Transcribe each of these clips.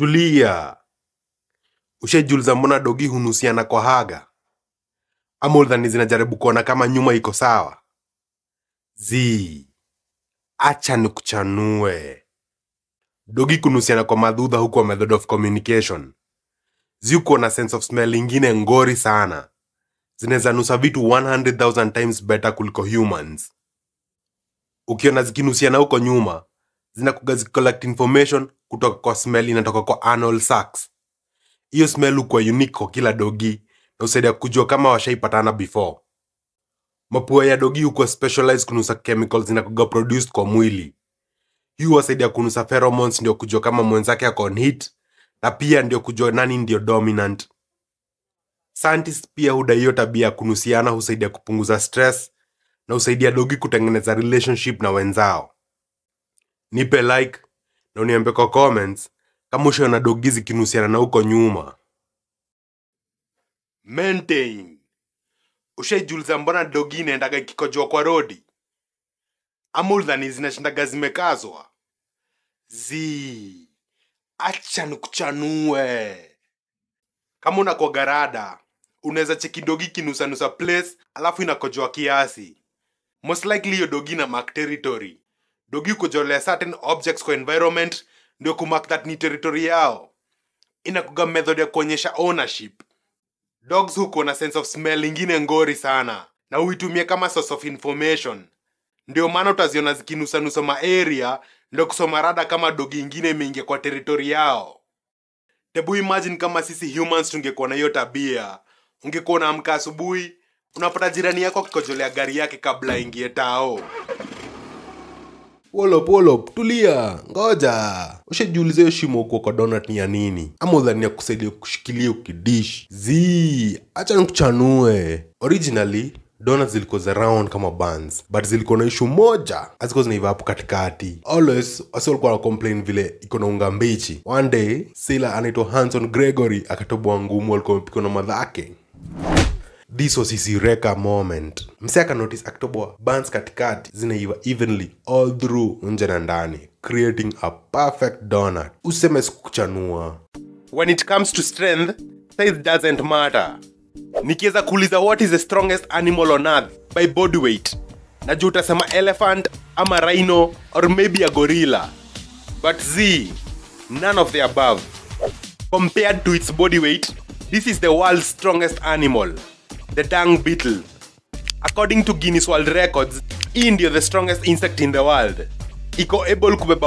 tulia ushajiuliza mbona dogi hunusiana kwa haga ama udhani zinajaribu kuona kama nyuma iko sawa zi acha nikuchanue dogi kunusiana kwa madhudha huko method of communication ziuko na sense of smell ingine ngori sana zinaweza nusa vitu 100000 times better kuliko humans ukiona zikinusiana huko nyuma zinakuga zicollect information kutoka kwa smell inatoka kwa anal sacs hiyo smell hukuwa unique kwa kila dogi na usaidia kujua kama washaipatana before mapua ya dogi hukuwa specialized kunusa chemicals zinakuga produced kwa mwili hii huwasaidia kunusa pheromones ndio kujua kama mwenzake ako on hit na pia ndio kujua nani ndio dominant scientists pia hudai hiyo tabia ya kunusiana husaidia kupunguza stress na husaidia dogi kutengeneza relationship na wenzao nipe like na uniambie kwa comments kama ushaona dogi zikinusiana na huko nyuma maintain ushaijuliza mbona dogi inaendaga ikikojoa kwa rodi ama udhani zinashindaga zimekazwa zi acha nikuchanue kama unakuwa garada unaweza cheki dogi kinusanusa place alafu inakojoa kiasi most likely hiyo dogi na mark territory dogi kujolea certain objects kwa environment ndio kumark that ni territory yao inakuga method ya kuonyesha ownership dogs huko na sense of smell ingine ngori sana na huitumia kama source of information ndio maana utaziona zikinusanusa maaria ndio kusoma rada kama dogi ingine imeingia kwa territory yao tebu imagine kama sisi humans tungekuwa na hiyo tabia ungekuwa unaamka asubuhi unapata jirani yako akikojolea gari yake kabla aingie tao wolop wolop tulia ngoja ushajiuliza hiyo shimo huko kwa donut ni ya nini ama udhani ya kusaidia kushikilia ukidish zi acha nikuchanue originally donuts zilikuwa za round kama buns but zilikuwa na ishu moja hazikuwa zinaiva hapo katikati always wasi walikuwa na complain vile iko na unga mbichi one day sila anaitwa hanson gregory akatoboa ngumu alikuwa amepikwa na madhake this was his eureka moment mse akanotice akitoboa buns katikati zinaiva evenly all through nje na ndani creating a perfect donut useme sikuchanua when it comes to strength size doesn't matter nikiweza kuuliza what is the strongest animal on earth by body weight najua utasema elephant ama rhino or maybe a gorilla but z none of the above compared to its body weight this is the world's strongest animal the dung beetle according to guinness world records hii ndio the strongest insect in the world iko able kubeba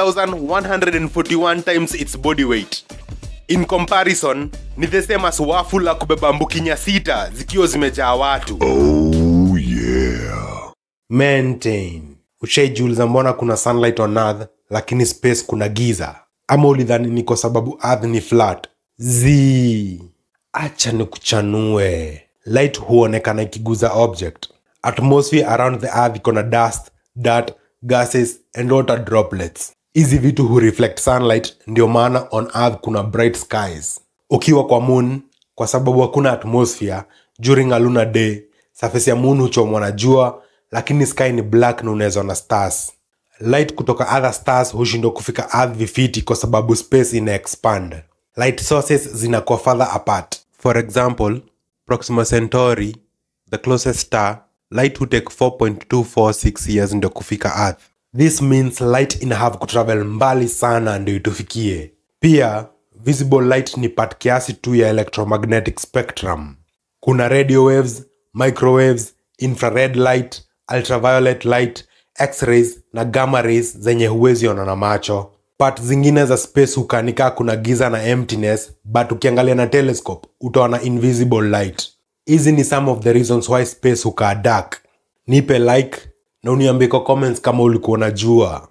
1141 times its body weight in comparison ni the same as wafu la kubeba mbukinya sita zikiwa zimejaa watu Oh yeah. maintain ushaijiuliza mbona kuna sunlight on earth lakini space kuna giza ama ulidhani ni kwa sababu earth ni flat z acha nikuchanue light huonekana ikiguza object atmosphere around the earth iko na dust dirt gases and water droplets hizi vitu hureflect sunlight ndio maana on earth kuna bright skies ukiwa kwa moon kwa sababu hakuna atmosphere during a lunar day surface ya moon huchomwa na jua lakini sky ni black na unaweza na stars light kutoka other stars hushindwa kufika earth vifiti kwa sababu space ina expand light sources zinakuwa further apart for example proxima centauri the closest star light will take 4.246 years ndio kufika earth this means light ina have kutravel mbali sana ndio itufikie pia visible light ni part kiasi tu ya electromagnetic spectrum kuna radio waves microwaves infrared light ultraviolet light x-rays na gamma rays zenye huwezi ona na macho part zingine za space hukanika kuna giza na emptiness but ukiangalia na telescope utaona invisible light hizi ni some of the reasons why space hukaa dark nipe like na uniambie kwa comments kama ulikuwa unajua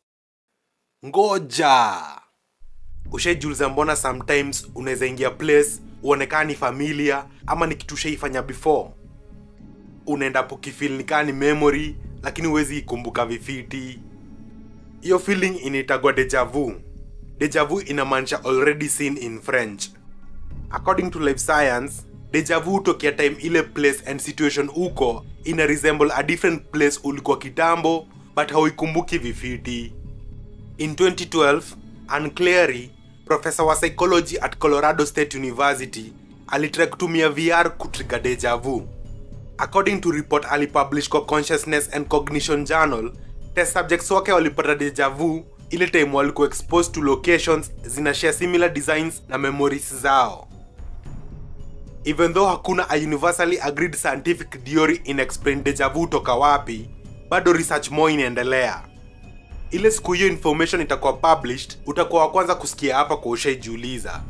ngoja ushaijuliza mbona sometimes unaweza ingia place uonekana ni familia ama ni kitu ushaifanya before unaenda pokifil nikaa ni memory lakini huwezi ikumbuka vifiti hiyo feeling inaitagwa deja vu deja vu inamaanisha already seen in french according to life science deja vu hutokea time ile place and situation uko ina resemble a different place ulikuwa kitambo but hauikumbuki vifiti in 2012 Anne Cleary profesa wa psychology at colorado state university alitry kutumia vr kutriga deja vu according to report alipublish kwa consciousness and cognition journal test subjects wake walipata deja vu ile time walikuwa exposed to locations zinashare similar designs na memories zao even though hakuna a universally agreed scientific theory in explain deja vu toka wapi bado research more inaendelea ile siku hiyo information itakuwa published utakuwa wa kwanza kusikia hapa kwa ushaijiuliza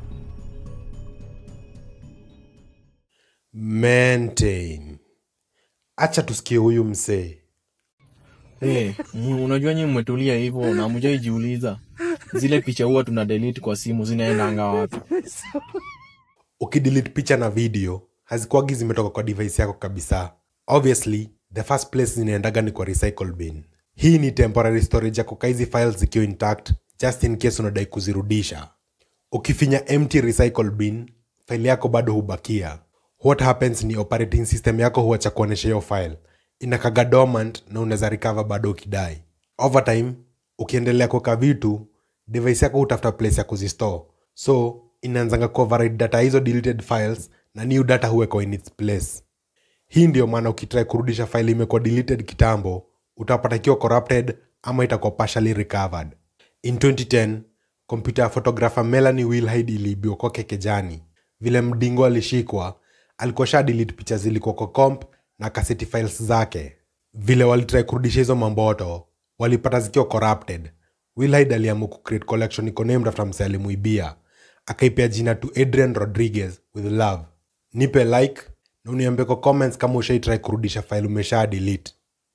maintain acha tusikie huyu msee Hey, mu- unajua nyi mmetulia hivyo na mjaijiuliza zile picha huwa tuna delete kwa simu zinaendanga wapi? ukidelete picha na video hazikuagi zimetoka kwa device yako kabisa obviously the first place zinaendaga ni kwa recycle bin hii ni temporary storage yako ka hizi files zikiwa intact just in case unadai kuzirudisha ukifinya empty recycle bin file yako bado hubakia what happens ni operating system yako huacha kuonyesha hiyo file inakaga dormant na unaweza recover bado ukidai over time ukiendelea kuweka vitu device yako hutafuta place ya kuzistore so inaanzanga kuoverride data hizo deleted files na new data huwekwa in its place hii ndio maana ukitrai kurudisha file imekuwa deleted kitambo utapata ikiwa corrupted ama itakuwa partially recovered in 2010 kompyuta ya photographer melanie wilhide iliibiwa kwake kejani vile mdingo alishikwa alikuwa sha delete picha zilikuwa kwa comp na kaseti files zake vile walitrai kurudisha hizo mamboto walipata zikiwa corrupted wilhide aliamua kucreate collection iko named after mse alimuibia akaipea jina to adrian rodriguez with love nipe like na uniambie kwa comments kama ushaitrai kurudisha file umesha delete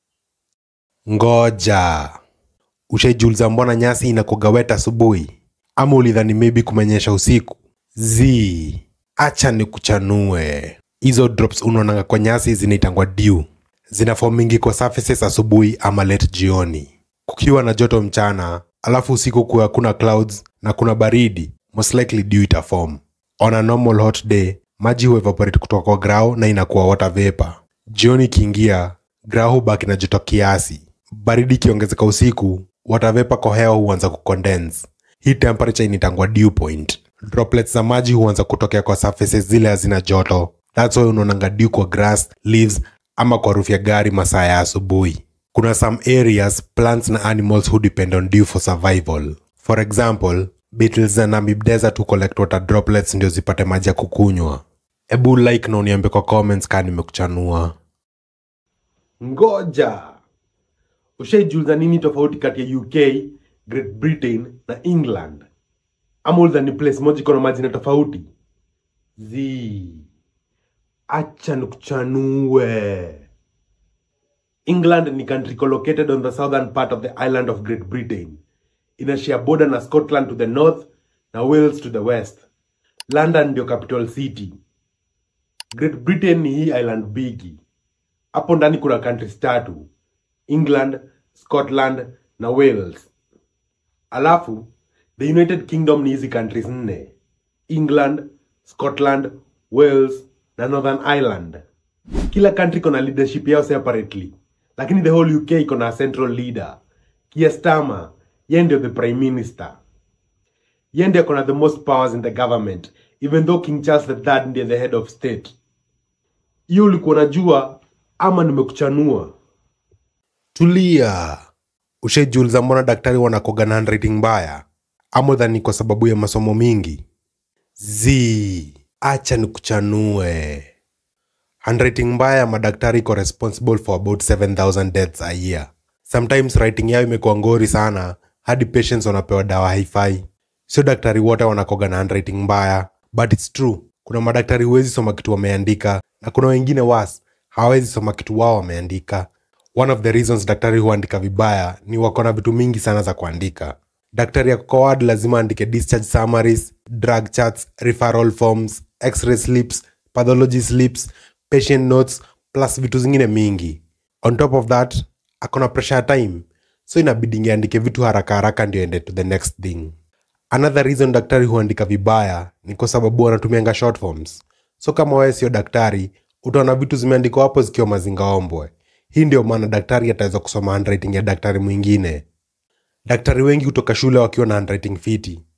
ngoja ushaijuliza mbona nyasi inakuwaga wet asubuhi ama ulidhani maybe kumenyesha usiku z acha ni kuchanue hizo drops unaonanga kwa nyasi zinaitangwa dew zinafom mingi kwa surfaces asubuhi ama late jioni kukiwa na joto mchana alafu usiku kuwa kuna clouds na kuna baridi most likely dew itafom on a normal hot day maji huevaporate kutoka kwa grau na inakuwa water vapor jioni ikiingia grau hubaki na joto kiasi baridi ikiongezeka usiku water vapor kwa hewa huanza kucondense hii temperature initangwa dew point droplets za maji huanza kutokea kwa surfaces zile hazina joto thats why unaonanga dew kwa grass leaves ama kwa roof ya gari masaa ya asubuhi kuna some areas plants na animals who depend on dew for survival for example beetles na namib desert hu collect water droplets ndio zipate maji ya kukunywa ebu like na uniambe kwa comments kaa nimekuchanua ngoja ushaijuliza nini tofauti kati ya uk great britain na england ama ulidhani place moja iko na majina tofauti z acha nikuchanue england ni country located on the southern part of the island of great britain inashare border na scotland to the north na wales to the west london ndio capital city great britain ni hii island bigi hapo ndani kuna countries tatu england scotland na wales alafu the united kingdom ni hizi countries nne england scotland wales na northern ireland kila country iko na leadership yao separately lakini the whole uk iko na central leader Keir Starmer ye ndio the prime minister ye ndio ako na the most powers in the government even though king charles III ndiye the head of state hiyo ulikuwa unajua ama nimekuchanua tulia ushaijuliza mbona daktari wanakoga na handwriting mbaya ama dhani kwa sababu ya masomo mingi z acha nikuchanue handwriting mbaya ya madaktari iko responsible for about 7000 deaths a year sometimes writing yao imekuwa ngori sana hadi patients wanapewa dawa haifai sio daktari wote wanakoga na handwriting mbaya but its true kuna madaktari huwezi soma kitu wameandika na kuna wengine was hawawezi soma kitu wao wameandika one of the reasons daktari huandika vibaya ni wako na vitu mingi sana za kuandika daktari ya kukowad lazima andike discharge summaries drug charts referral forms x-ray slips pathology slips patient notes plus vitu zingine mingi on top of that akona pressure ya time so inabidi andike vitu haraka haraka ndio ende to the next thing another reason daktari huandika vibaya ni kwa sababu wanatumianga short forms so kama wewe sio daktari utaona vitu zimeandikwa hapo zikiwa mazingaombwe hii ndio maana daktari ataweza kusoma handwriting ya daktari mwingine daktari wengi hutoka shule wakiwa na handwriting fiti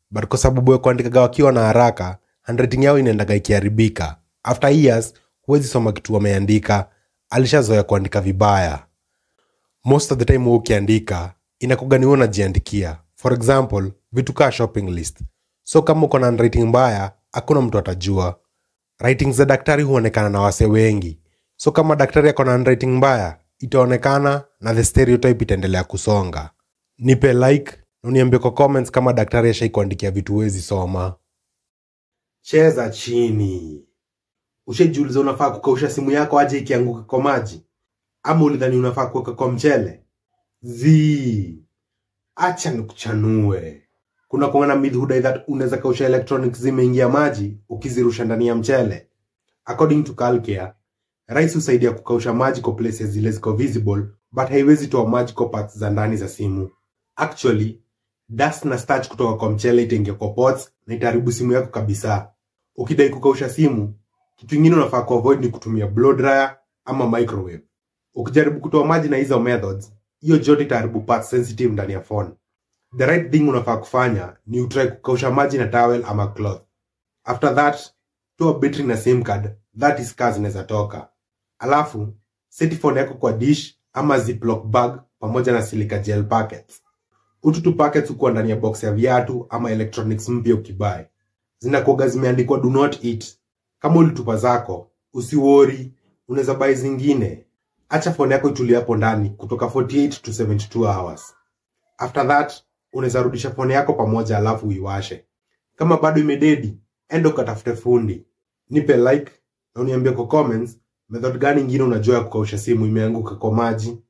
but kwa sababu ya kuandikaga wakiwa na haraka handwriting yao inaendaga ikiharibika after years huwezi soma kitu wameandika alishazoea kuandika vibaya most of the time huwa ukiandika inakuga ni wewe unajiandikia for example vitu kaa shopping list so kama uko na handwriting mbaya hakuna mtu atajua writing za daktari huonekana na wase wengi so kama daktari ako na handwriting mbaya itaonekana na the stereotype itaendelea kusonga nipe like na uniambie kwa comments kama daktari ashaikuandikia vitu huwezi soma cheza chini ushajiuliza unafaa kukausha simu yako aje ikianguka kwa maji ama ulidhani unafaa kuweka kwa mchele zi acha nikuchanue kuna kuanga na myth hudai that unaweza kausha electronics zimeingia maji ukizirusha ndani ya mchele according to calcare rice husaidia kukausha maji kwa places zile ziko visible but haiwezi toa maji kwa parts za ndani za simu actually dust na starch kutoka kwa mchele itaingia kwa pots na itaharibu simu yako kabisa ukidai kukausha simu kitu ingine unafaa kuavoid ni kutumia blow dryer ama microwave ukijaribu kutoa maji na hizo methods hiyo joto itaharibu parts sensitive ndani ya phone the right thing unafaa kufanya ni utry kukausha maji na towel ama cloth after that toa battery na sim card that is kaa zinaweza toka alafu seti phone yako kwa dish ama ziplock bag pamoja na silica gel packets utu tu packets hukuwa ndani ya box ya viatu ama electronics mpya ukibai zinakuaga zimeandikwa do not eat kama ulitupa zako usiwori unaweza bai zingine acha phone yako itulie hapo ndani kutoka 48 to 72 hours after that unaweza rudisha phone yako pamoja alafu uiwashe kama bado imededi enda ukatafute fundi nipe like na uniambie kwa comments method gani ingine unajua ya kukausha simu imeanguka kwa maji